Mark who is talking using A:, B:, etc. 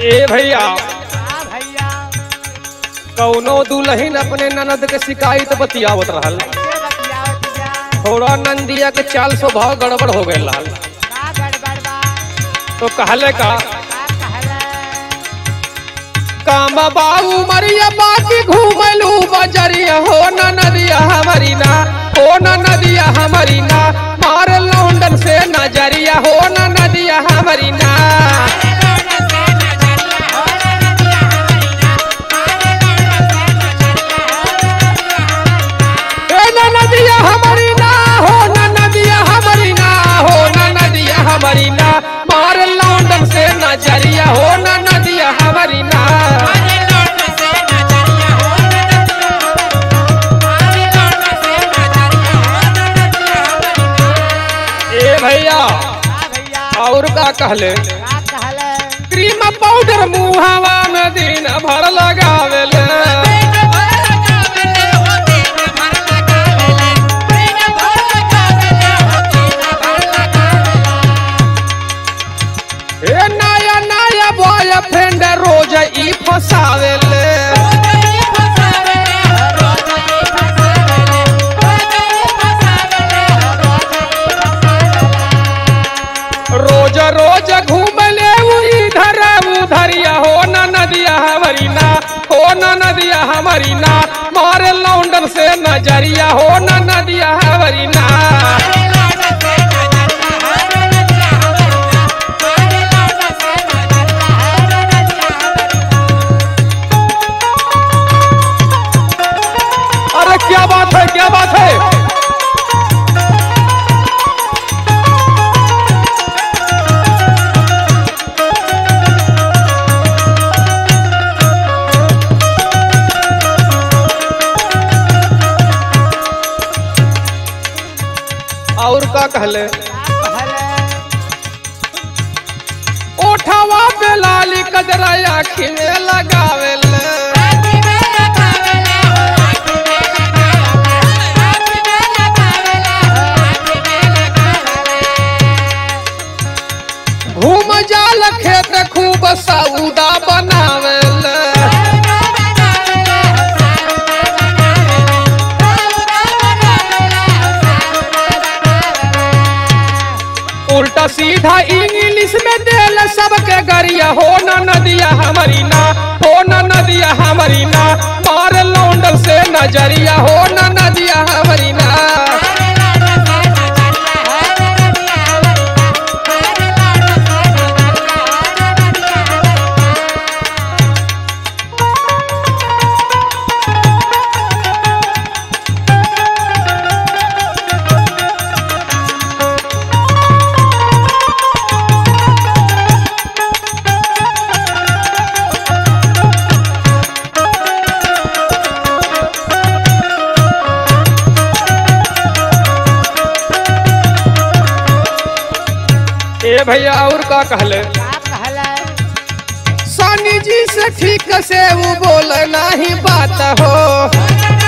A: ए भैया
B: हाँ भैया
A: कौनो दुल्हन अपने ननद के शिकायत बतियावत रहल
B: कैसे बतियाओ तुझा
A: थोड़ा नंदिया के चाल स्वभाव गड़बड़ हो गए रहल
B: का गड़बड़ बा
A: तो कहले का
B: का कहले
A: काम बाबू मरिया बाकी घूमलू बजरिया हो न नदिया हमारी ना हो न नदिया हमारी ना मार लौंडन से नजरिया हो न नदिया हमारी ना ए न नदिया हमारी ना हो न नदिया हमारी ना हो न नदिया हमारी ना मार लौंडन से नजरिया हो न नदिया हमारी ना ए भैया
B: हाँ भैया
A: और का कहले
B: का कहले
A: क्रीम पाउडर मुहावा में दिन भर लगावेले ए नया नया बॉयफ्रेंड रोज ई फसावेले रोज रोज घूमले उ इधर उधरिया हो न नदिया हमारी ना हो न नदिया हमारी ना मारे लौंडन से नजरिया हो न नदिया हमारी ना अरे क्या बात है क्या बात है और का कहले ओठवा पे लाली कजरा आखी में लगावेले घूम जाल खेत खूब सऊदा बनावेले उल्टा सीधा इंग्लिश में देल सबके गरिया हो न नदिया हमारी ना हो न नदिया हमारी ना मार लौंडल से नजरिया हो न नदिया हमारी ना ए भैया और का कहले सनी जी से ठीक से वो बोल नहीं बात हो